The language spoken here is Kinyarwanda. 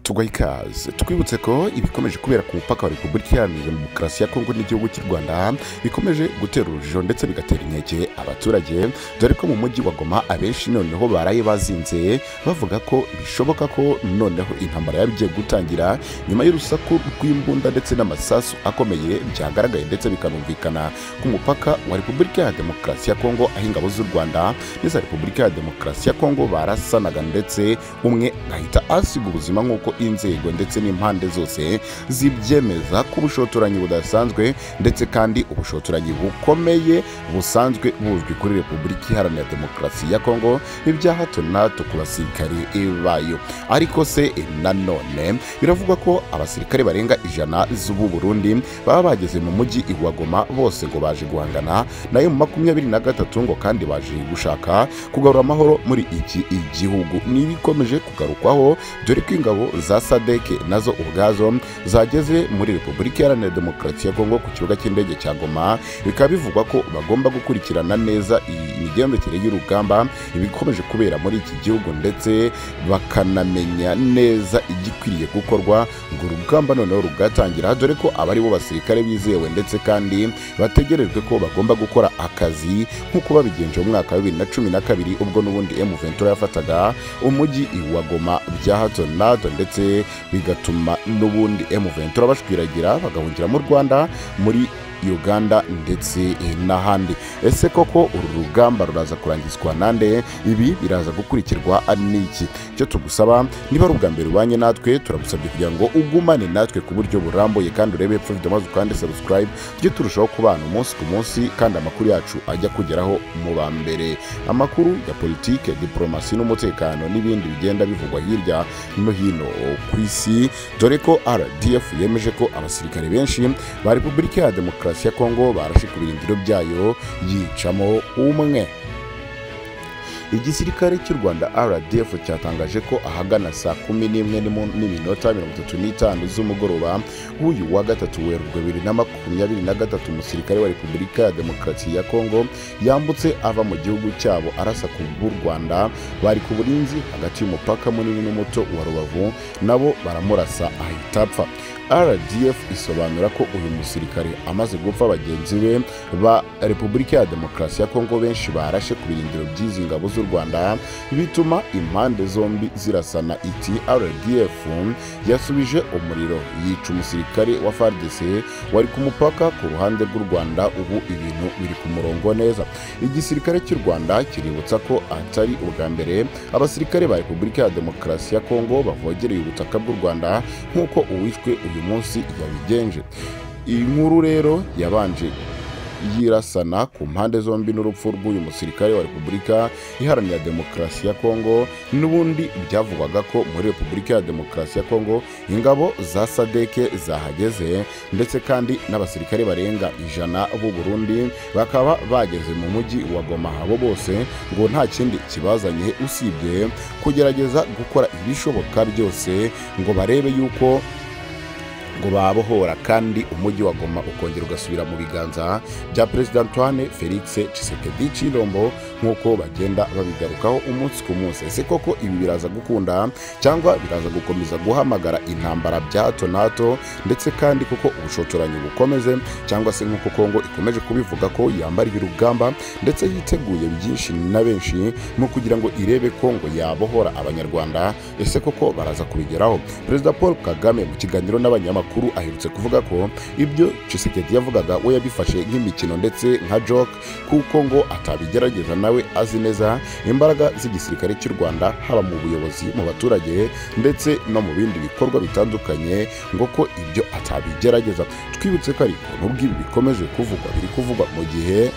tugaha ikaze twibutse ko ibikomeje kubera ku mupaka wa repubulika iharanira demokarasi ya kongo n'igihugu cy'u rwanda bikomeje gutera urujijo ndetse bigatera inkeke abaturage dore ko mu mujyi wa goma abenshi noneho baraye bazinze bavuga ko bishoboka ko noneho intambara yaba igiye gutangira nyuma y'urusaku rw'imbunda ndetse n'amasasu akomeye byagaragaye ndetse bikanumvikana ku mupaka wa repubulika ya demokarasi ya kongo aho ingabo z'u rwanda n'iza repubulika ya demokarasi ya kongo barasanaga ndetse umwe agahita asiga ubuzima nk'uko inzego ndetse n'impande zose zibyemeza ko ubushotoranyi budasanzwe ndetse kandi ubushotoranyi bukomeye busanzwe buzwi kuri repubulika iharanira demokarasi ya kongo ni ibya hato na hato ku basirikari bayo ariko se nanone biravugwa ko abasirikare barenga ijana z'ubu burundi baba bageze mu mujyi i Goma bose ngo baje guhangana nayo mu makumyabiri na gatatu ngo kandi baje gushaka kugarura amahoro muri iki igihugu n'ibikomeje kugarukwaho dore ko ingabo za sadeke nazo ubwazo zageze muri repubulika iharanira demokarasi ya kongo ku kibuga cy'indege cya goma bikaba bivugwa ko bagomba gukurikirana neza iyi migendekere y'urugamba ibikomeje kubera muri iki gihugu ndetse bakanamenya neza igikwiriye gukorwa ngo urugamba noneho rugatangira dore ko aba ari bo basirikare bizewe ndetse kandi bategerejwe ko bagomba gukora akazi nk'uko babigenje mu mwaka wa bibiri na cumi na kabiri ubwo n'ubundi emu ventura yafataga umujyi wa goma bya hato na hato ndetse bigatuma n'ubundi emu ventura bashwiragira bagahungira mu rwanda muri uganda ndetse n'ahandi ese koko uru rugamba ruraza kurangizwa nande ibi biraza gukurikirwa n'iki icyo tugusaba niba ari ubwa mbere ubanye natwe turagusabye kugira ngo ugumane natwe ku buryo burambuye kandi urebe epfo video maze ukande subscribe tujye turushaho kubana umunsi ku munsi kandi amakuru yacu ajya kugeraho mu ba mbere amakuru ya politike diporomasi n'umutekano n'ibindi bigenda bivugwa hirya no hino ku isi dore ko rdf yemeje ko abasirikare benshi ba repubulika ya demokarasi demokarasi ya kongo barashikubira ibiro byayo yicamo umwe igisirikare cy'u rwanda rdf cyatangaje ko ahagana saa kumi n'imwe n'iminota mirongo itatu n'itanu z'umugoroba w'uyu wa gatatu werurwe bibiri na makumyabiri na gatatu umusirikare wa repubulika ya demokarasi ya kongo yambutse ava mu gihugu cyabo arasa ku b'u rwanda bari ku burinzi hagati y'umupaka munini n'umuto wa rubavu nabo baramurasa ahita apfa rdf isobanura ko uyu musirikare amaze gupfa bagenzi be ba repubulika ya demokarasi ya kongo benshi barashe ku birindiro by'izi ngabo z'u rwanda bituma impande zombi zirasana iti rdf yasubije umuriro yica umusirikare wa fardc wari ku mupaka ku ruhande rw'u rwanda ubu ibintu biri ku murongo neza igisirikare cy'u rwanda kiributsa ko atari ubwa mbere abasirikare ba repubulika ya demokarasi ya kongo bavogereye ubutaka bw'u rwanda nk'uko uwishwe uyu munsi yabigenje iyi nkuru rero yabanje yirasana ku mpande zombi n'urupfu rw'uyu musirikare wa repubulika iharanira demokarasi ya kongo n'ubundi byavugwaga ko muri repubulika ya demokarasi ya kongo ingabo za sadeke zahageze ndetse kandi n'abasirikare barenga ijana b'u burundi bakaba bageze mu mujyi wa goma abo bose ngo nta kindi kibazanye usibye kugerageza gukora ibishoboka byose ngo barebe yuko ngo babohora kandi umujyi wa goma ukongera ugasubira mu biganza bya perezida antoine felix cisekedi cirombo nk'uko bagenda babigarukaho umunsi ku munsi ese koko ibi biraza gukunda cyangwa biraza gukomeza guhamagara intambara bya hato na hato ndetse kandi kuko ubushotoranyi bukomeze cyangwa se nk'uko kongo ikomeje kubivuga ko yambariye urugamba ndetse yiteguye byinshi na benshi mu kugira ngo irebe ko ngo yabohora abanyarwanda ese koko baraza kubigeraho perezida paul kagame mu kiganiro n'abanyamakuru amakuru aherutse kuvuga ko ibyo cisekedi yavugaga we yabifashe nk'imikino ndetse nka joke kuko ngo atabigerageza nawe azi neza imbaraga z'igisirikare cy'u rwanda haba mu buyobozi mu baturage ndetse no mu bindi bikorwa bitandukanye ngo ko ibyo atabigerageza twibutse ko ariko n'ubwo ibi bikomeje kuvugwa biri kuvugwa mu gihe